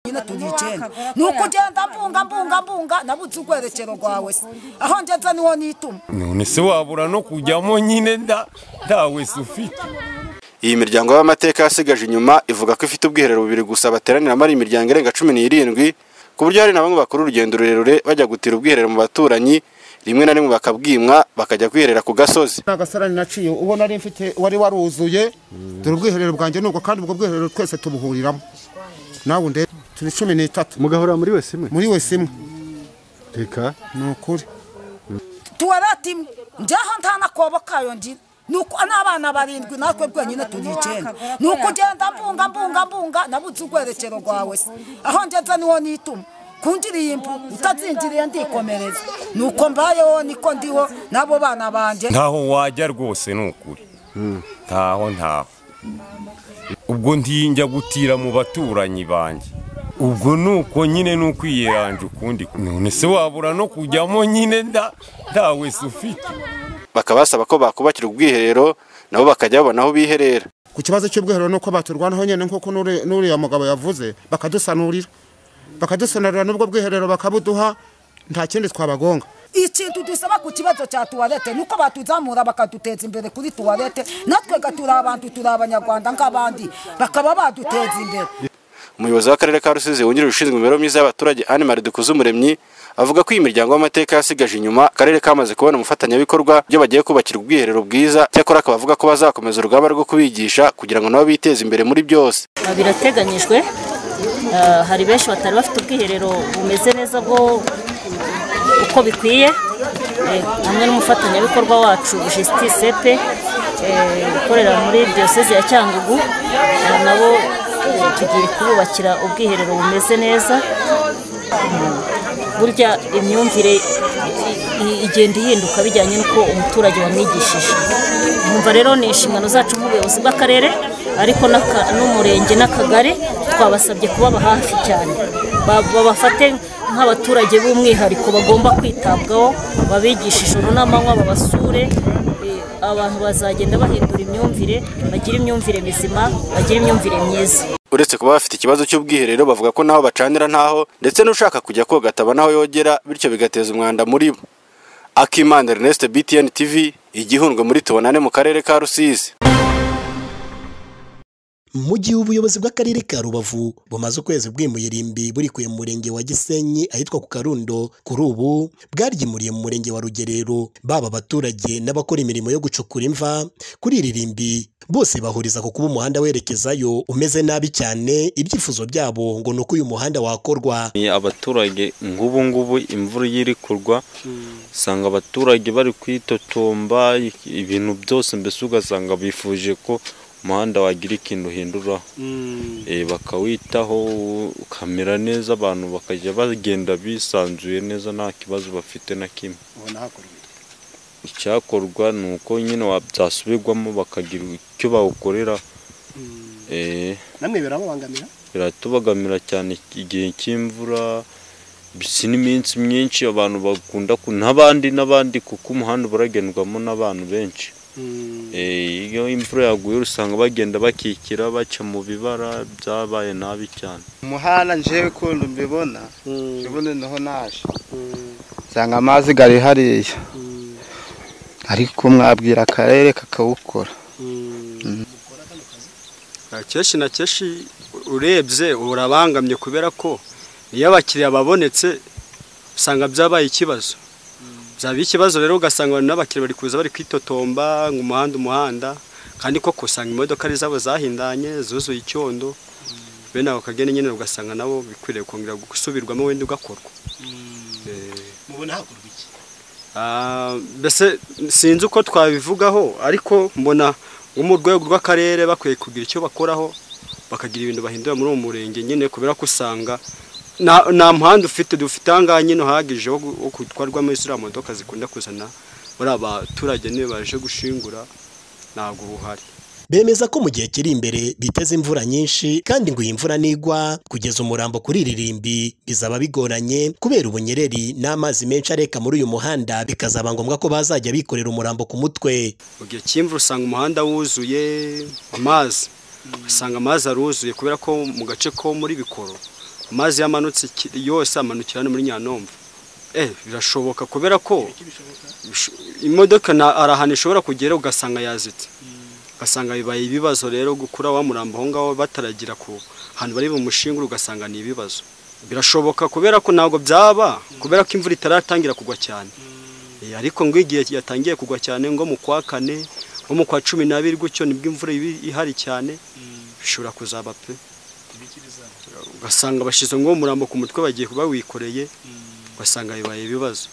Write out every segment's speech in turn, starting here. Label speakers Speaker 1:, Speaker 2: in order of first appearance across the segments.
Speaker 1: cyenda turi icyenda ni uko ugenda mbunga mbunga mbunga nabuze urwerekero rwawe se aho ngeze niho nituma
Speaker 2: none se wabura no kujyamo nyine nda ntawe se ufite
Speaker 3: iyi miryango y'amateka yasigaje inyuma ivuga ko ifite ubwiherero bubiri gusa bateraniramo ari imiryango irenga cumi n'irindwi ku buryo hari na bamwe bakora urugendo rurerure bajya gutira ubwiherero mu baturanyi rimwe na rimwe bakabwimwa bakajya kwiherera ku gasozi
Speaker 4: nta gasarani naciye uwo nari mfite wari waruzuye dore ubwiherero bwanjye nubwo kandi ubwo bwiherero twese tubuhuriramo nawe unde turi cumi n'itatu
Speaker 5: mugahora muri wese imwe
Speaker 4: muri wese imwe
Speaker 5: reka
Speaker 4: ni ukuri
Speaker 1: tuwarata imwe njyaho nta nakobo kayo ngira nuko n'abana barindwi natwe rwenyine turi icyenda ni uko ugenda mbunga mbunga mbunga nabuze urwerekero rwawe se aho ngeze niho nituma kunjiriye impu utazinjiriye ndikomereza ni uko mbayeho niko ndiho n'abo bana banjye
Speaker 2: ntaho wajya rwose ni ukuri ntaho ntaho ubwo ntiyinjya gutira mu baturanyi banjye ubwo ni uko nyine ni ukwiyeranja ukundi none se wabura no kujyamo nyine nda ntawe se ufite
Speaker 3: bakaba basaba ko bakubakira ubwiherero nabo bakajya babona aho biherera
Speaker 4: ku kibazo cy'ubwiherero nuko baturwanaho nyine nk'uko n'uri- n'uriya mugabo yavuze bakadusanurira bakadusanurira n'ubwo bwiherero bakabuduha nta kindi twabagonga
Speaker 1: ikintu dusaba ku kibazo cya tuwarete nuko batuzamura bakaduteza imbere kuri tuwarete natwega turi abantu turi abanyarwanda nk'abandi bakaba baduteza imbere
Speaker 3: umuyobozi w'akarere ka rusizi wungirije ushinzwe imibereho myiza y'abaturage anne marie dukuzumuremyi avuga ko iyi miryango y'amateka yasigaje inyuma akarere kamaze kubona umufatanyabikorwa byo bagiye kubakira ubwiherero bwiza cyakora akaba avuga ko bazakomeza urugamba rwo kubigisha kugira ngo nabo biteze imbere muri byose
Speaker 6: Ah, birateganyijwe Ah, hari benshi batari bafite ubwiherero bumeze neza bwo uko bikwiye Eh, hamwe n'umufatanyabikorwa wacu justice epe eh, ukorera muri diyoseze ya cyangugu Ah, nabo eh, tugiye kububakira ubwiherero bumeze neza Mm, burya imyumvire i- i- igenda ihinduka bijyanye n'uko umuturage wamwigishije nkumva rero ni inshingano zacu nk'ubuyobozi bw'akarere ariko n'aka- n'umurenge n'akagari twabasabye kubaba hafi cyane Ba- babafate nk'abaturage b'umwihariko bagomba kwitabwaho babigishe ijoro n'amanywa babasure eh, abantu bazagenda bahindura imyumvire bagira imyumvire mizima bagira imyumvire myiza
Speaker 3: uretse kuba bafite ikibazo cy'ubwiherero bavuga ko n'aho bacanira ntaho ndetse n'ushaka kujya koga atabona aho yogera bityo bigateza umwanda muri bo akimana ernest btn tv igihundwe muri tubonane mu karere ka rusizi
Speaker 7: mu gihe ubuyobozi bw'akarere ka rubavu bumaze ukwezi bwimuye irimbi burikuye mu murenge wa gisenyi ahitwa ku karundo kuri ubu bwaryimuriye mu murenge wa rugerero baba abaturage n'abakora imirimo yo gucukura imva kuri iri rimbi bose bahuriza ku kuba umuhanda werekezayo umeze nabi cyane ibyifuzo byabo ngo ni uko uyu muhanda wakorwa
Speaker 8: ni abaturage nk'ubu ngubu imvura iyo iri kurwa usanga abaturage bari kwitotomba ibintu byose mbese ugasanga bifuje ko umuhanda wagira ikintu uhinduraho Eh, bakawitaho ukamera neza abantu bakajya bagenda bisanzuye neza nta kibazo bafite na kimwe icyakorwa ni uko nyine byasubirwamo bakagira icyo bawukorera Eh,
Speaker 9: namwe birababangamira
Speaker 8: biratubagamira cyane igihe cy'imvura si n'iminsi myinshi abantu bakunda ku- n'abandi n'abandi kuko umuhanda uba uragendwamo n'abantu benshi Eh, iyo imvura yaguye usanga bagenda bakikira baca mu bibara byabaye nabi cyane
Speaker 9: umuhanda njewe kundi mbibona ubu noneho naje nsanga amazi gari hariya ariko mwabwira akarere kakawukora
Speaker 10: kenshi na kenshi urebye urabangamye kubera ko iyo abakiriya babonetse usanga byabaye ikibazo byaba ikibazo rero ugasanga abantu n'abakiriya bari kuza bari kwitotomba ngo umuhanda umuhanda kandi koko usanga imodoka ari zabo zahindanye zuzuye icyondo bene ako kageni nyine ugasanga nabo bikwiriye kongera gusubirwamo wenda ugakorwa
Speaker 9: mubona hakorwa iki
Speaker 10: Ah, mbese sinzi uko twabivugaho ariko mbona nko mu rwego rw'akarere bakwiye kugira icyo bakoraho bakagira ibintu bahindura muri uwo murenge nyine kubera ko usanga nta nta muhanda ufite dufite ahangaha nyine uhagije wo gu- wo gutwarwamo ziriya modoka zikunda kuzana buriya baturage niyo baje gushingura ntabwo buhari
Speaker 7: bemeza ko mu gihe kiri imbere biteze imvura nyinshi kandi ngo iyi mvura nigwa kugeza umurambo kuri iri rimbi bizaba bigoranye kubera ubunyereri n'amazi menshi areka muri uyu muhanda bikazaba ngombwa ko bazajya bikorera umurambo ku mutwe
Speaker 10: mu gihe cy'imvura usanga umuhanda wuzuye amazi usanga amazi aruzuye kubera ko mu gace ko muri bikoro amazi yamanutse iki- yose amanukira hano muri nyanomva eh birashoboka kubera ko bisho- imodoka na arahana ishobora kugera ugasanga yazitse ugasanga bibaye ibibazo rero gukura wa murambo aho ngaho bataragira ku hantu bari bumushingure ugasanga ni ibibazo birashoboka kubera ko ntabwo byaba kubera ko imvura itaratangira kugwa cyane Eh, ariko ngo igihe yatangiye kugwa cyane ngo mu kwa kane nko mu kwa cumi n'abiri gutyo nibwo imvura iba ihari cyane bishobora kuzaba pe ugasanga bashyize ngo umurambo ku mutwe bagiye bawikoreye ugasanga bibaye ibibazo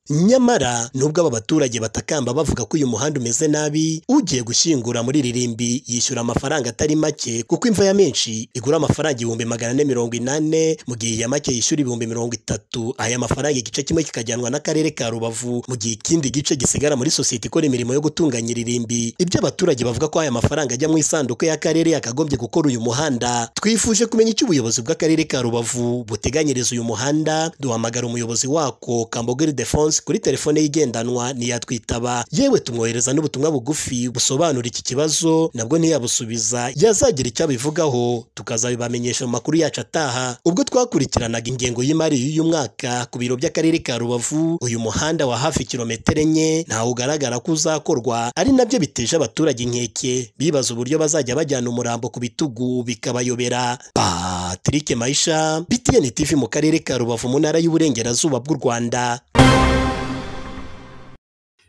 Speaker 7: nyamara nubwo aba baturage batakamba bavuga ko uyu muhanda umeze nabi ugiye gushyingura muri ririmbi yishyura amafaranga atari make kuko imva ya menshi igura amafaranga ibihumbi magana ane mirongo inane mu gihe iya make yishyura ibihumbi mirongo itatu aya mafaranga igice kimwe kikajyanwa n'akarere ka rubavu mu gihe ikindi gice gisigara muri sosiyete ikora imirimo yo gutunganya irimbi ibyo abaturage bavuga ko aya mafaranga ajya mu isanduku y'akarere yakagombye gukora uyu muhanda twifuje kumenya icyo ubuyobozi bw'akarere ka rubavu buteganyiriza uyu muhanda duhamagara umuyobozi wako kambogeri defonse kuri telefone ye igendanwa ntiyatwitaba yewe tumwohereza n'ubutumwa bugufi busobanura iki kibazo nabwo ntiyabusubiza yazagira icyo abivugaho tukazabibamenyesha mu makuru yacu ataha ubwo twakurikiranaga ingengo y'imari y'uyu mwaka ku biro by'akarere ka rubavu uyu muhanda wa hafi kilometero enye ntawo ugaragara ko uzakorwa ari nabyo biteje abaturage inkeke bibaza uburyo bazajya bajyana umurambo ku bitugu bikabayobera patrick maisha btn tv mu karere ka rubavu mu ntara y'uburengerazuba bw'u rwanda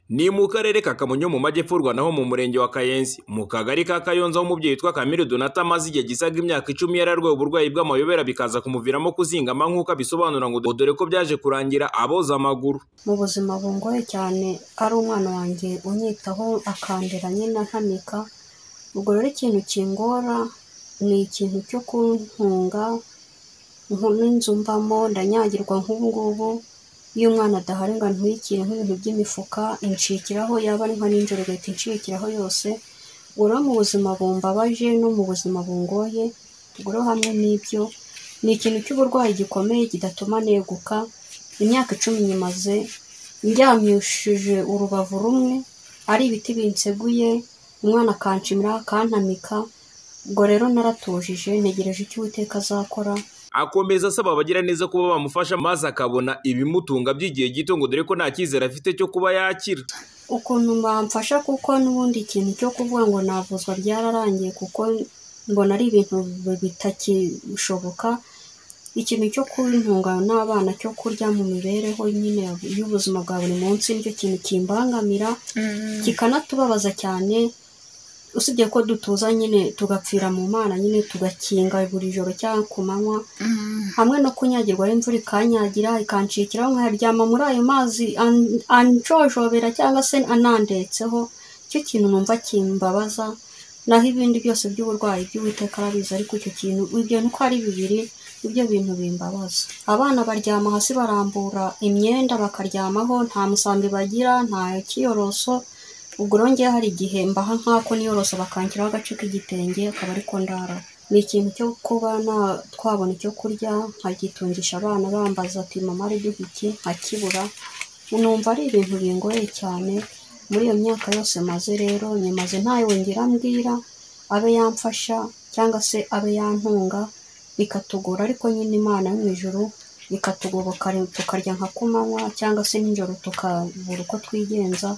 Speaker 11: ni mu karere ka kamonyo mu majyepfurwa naho mu murenge wa kayenzi mu kagari ka kayonza aho umubyeyi witwa kamiri donata amaze igihe gisaga imyaka icumi yararwaye uburwayi bw'amayobera bikaza kumuviramo kuzingama nk'uko abisobanura ngo dore ko byaje kurangira aboza amaguru
Speaker 12: mu buzima bungoye cyane ari umwana wanjye unyitaho akandera nyine ntamika ubwo rero ikintu kingora ni ikintu cyo kuntunga nko- n'inzu mbamo ndanyagirwa nk'ubu ngubu iyo umwana adahari ngo antwikire nk'ibintu by'imifuka incikiraho yaba ari nka nijoro igahita incikiraho yose ubwo rero mu buzima bumbabaje no mu buzima bungoye ubwo rero hamwe n'ibyo ni ikintu cy'uburwayi gikomeye kidatuma neguka imyaka icumi nyimaze ndyamyishije urubavu rumwe ari ibiti binseguye umwana akanshimira akantamika ubwo rero naratujije ntegereje icyo uwiteka azakora
Speaker 11: akomeza asaba abagira neza kuba bamufasha maze akabona ibimutunga by'igihe gito ngo dore ko nta cyizere afite cyo kuba yakira
Speaker 12: ukuntu bamfasha kuko n'ubundi ikintu cyo kuvuga ngo navuzwa byararangiye kuko mbona ari ibintu bi- bitakishoboka ikintu cyo kuntunga n'abana cyo kurya mu mibereho nyine ya- y'ubuzima bwa buri munsi nicyo kintu kimbangamira kikanatubabaza cyane usibye ko dutuza nyine tugapfira mu mana nyine tugakinga buri joro cyangwa ku manywa hamwe no kunyagirwa aho imvura ikanyagira ikancikiraho nkaryama muri ayo mazi an- anjojobera cyangwa se anandetseho icyo kintu numva kimbabaza naho ibindi byose by'uburwayi by'uwiteka arabizi ariko icyo kintu ibyo nuko ari bibiri ibyo bintu bimbabaza abana baryama hasi barambura imyenda bakaryamaho nta musambi bagira nta kiyoroso ubwo rero ngewe hari igihe mbaha nk'ako niyorosa bakankiraho agace k'igitenge akaba ariko ndara ni ikintu cyo kuba na- twabona icyo kurya nkagitungisha abana bambaza ati mama ari iki nkakibura numva ari ibintu bingoye cyane muri iyo myaka yose maze rero nyimaze ntawe ngira mbwira abe yamfasha cyangwa se abe yantunga bikatugora ariko nyine imana yo mu ijuru ikatugoboka tukarya nka kumanywa cyangwa se nijoro tukabura uko twigenza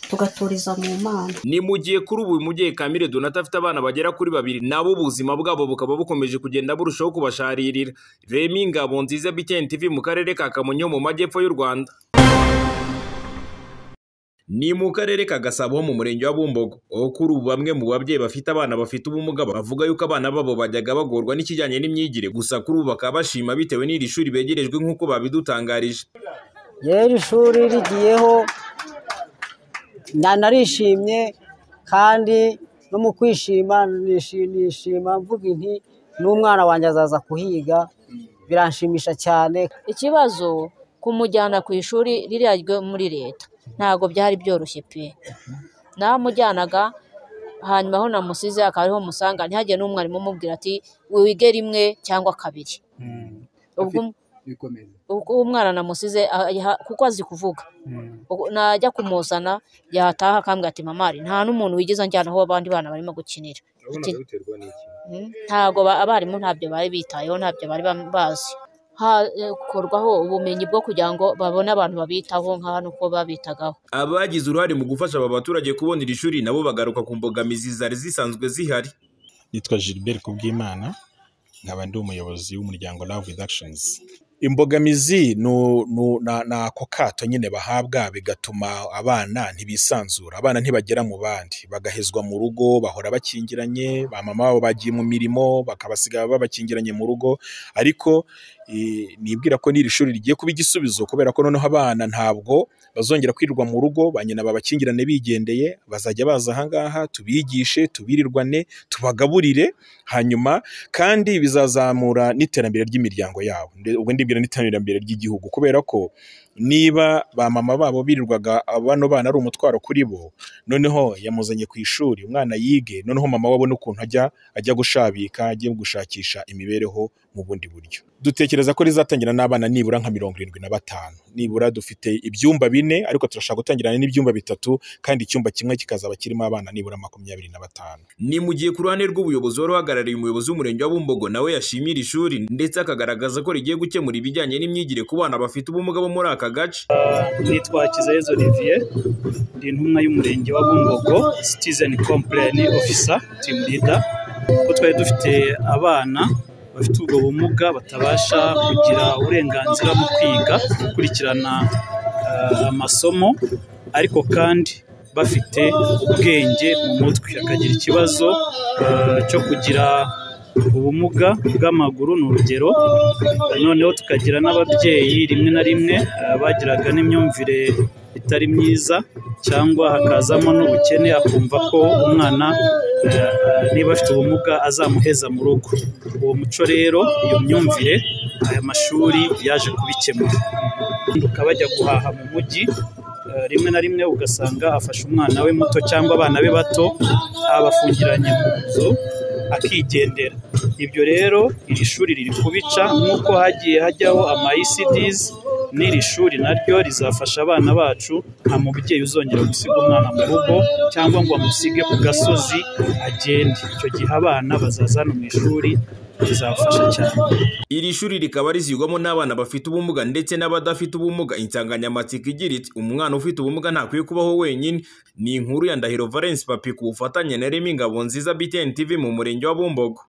Speaker 12: tugaturiza mu mana
Speaker 11: ni mu gihe kuri ubu uyu mubyeyi kamire donata afite abana bagera kuri babiri nabo ubuzima bwabo bukaba bukomeje kugenda burushaho kubasharirira remi ngabo nziza btn tv mu karere ka kamonyi ho mu majyepfo y'u rwanda ni mu karere ka gasabo ho mu murenge wa bumbogo aho kuri ubu bamwe mu babyeyi bafite abana bafite ubumuga bavuga yuko abana babo bajyaga bagorwa n'ikijyanye n'imyigire gusa kuri ubu bakaba bashima bitewe n'iri shuri begerejwe nk'uko babidutangarije
Speaker 13: rero ishuri rigiyeho nanarishimye kandi no mu kwishima nishi- nishima mvuga inti n'umwana wanjye azaza kuhiga biranshimisha cyane
Speaker 14: ikibazo kumujyana ku ishuri ririya ryo muri leta ntabwo byari byoroshye pe namujyanaga hanyuma aho namusize akaba ariho musanga ntihagire n'umwarimu umubwira ati wige rimwe cyangwa kabiri ubwo uko uwo mwana namusize ah, yaha- kuko azi kuvuga Uko- najya kumuzana yataha akambwira ati mama hari nta n'umuntu wigeze anjyana aho abandi bana barimo gukinira Ati, "Mm, ntabwo ba- abarimu ntabyo bari bitayeho ntabyo bari bam- bazi hakorwaho ubumenyi bwo kugira ngo babone abantu babitaho nka hano uko babitagaho
Speaker 11: abagize uruhare mu gufasha aba baturage kubona iri shuri nabo bagaruka ku mbogamizi zari zisanzwe zihari
Speaker 15: nitwa Gilbert Kubwimana nkaba ndi umuyobozi w'umuryango Love with Actions imbogamizi nu- nu- na- ni ako kato nyine bahabwa bigatuma abana ntibisanzura abana ntibagera mu bandi bagahezwa mu rugo bahora bakingiranye ba mama babo bagiye mu mirimo bakabasiga babakingiranye mu rugo ariko eh, nibwira ko n'iri shuri rigiye kuba igisubizo kubera ko noneho abana ntabwo bazongera kwirirwa mu rugo ba nyina babakingirane bigendeye bazajya baza ahangaha tubigishe tubirirwane tubagaburire hanyuma kandi bizazamura n'iterambere ry'imiryango yabo Nde- ubwo ndibwira n'iterambere ry'igihugu kubera ko niba ba mama babo birirwaga bano bana ari umutwaro kuri bo noneho yamuzanye ku ishuri umwana yige noneho mama we abone ukuntu ajya ajya gushabika ajya gushakisha imibereho mu bundi buryo dutekereza ko rizatangira n'abana nibura nka mirongo irindwi na batanu nibura dufite ibyumba bine ariko turashaka gutangirana n'ibyumba bitatu kandi icyumba kimwe kikazaba kirimo abana nibura makumyabiri na batanu
Speaker 11: ni mu gihe ku ruhande rw'ubuyobozi wari uhagarariye umuyobozi w'umurenge wa Bumbogo nawe yashimiye iri shuri ndetse akagaragaza ko rigiye gukemura ibijyanye n'imyigire ku bana bafite ubumuga bo muri aka gace
Speaker 16: nitwa Kizayezu Olivier ndi intumwa y'umurenge wa Bumbogo citizen complain officer team leader ko twari dufite abana bafite ubwo bumuga batabasha kugira uburenganzira mu kwiga gukurikirana eh, amasomo ariko kandi bafite ubwenge mu mutwe akagira ikibazo eh, cyo kugira ubumuga bw'amaguru ni urugero noneho tukagira n'ababyeyi rimwe na rimwe eh, bagiraga n'imyumvire itari myiza cyangwa hakazamo n'ubukene akumva ko umwana eh, niba afite ubumuga azamuheza mu rugo uwo muco rero iyo myumvire aya mashuri yaje kubikemura bahinduka bajya guhaha mu mujyi Eh, rimwe na rimwe ugasanga afashe umwana we muto cyangwa abana be bato abafungiranye mu nzu akigendera ibyo rero iri shuri riri kubica nk'uko hagiye hajyaho ama ECDs n'iri shuri naryo rizafasha abana bacu nta mubyeyi uzongera gusiga umwana mu rugo cyangwa ngo amusige ku gasozi agende icyo gihe abana bazaza hano mu ishuri rizafasha cyane
Speaker 11: iri shuri rikaba rizigwamo n'abana bafite ubumuga ndetse n'abadafite ubumuga insanganyamatsiko igira iti umwana ufite ubumuga ntakwiye kubaho wenyine ni inkuru ya ndahiro valence papi ku bufatanye na remy ngabonziza btn tv mu murenge wa bumbogo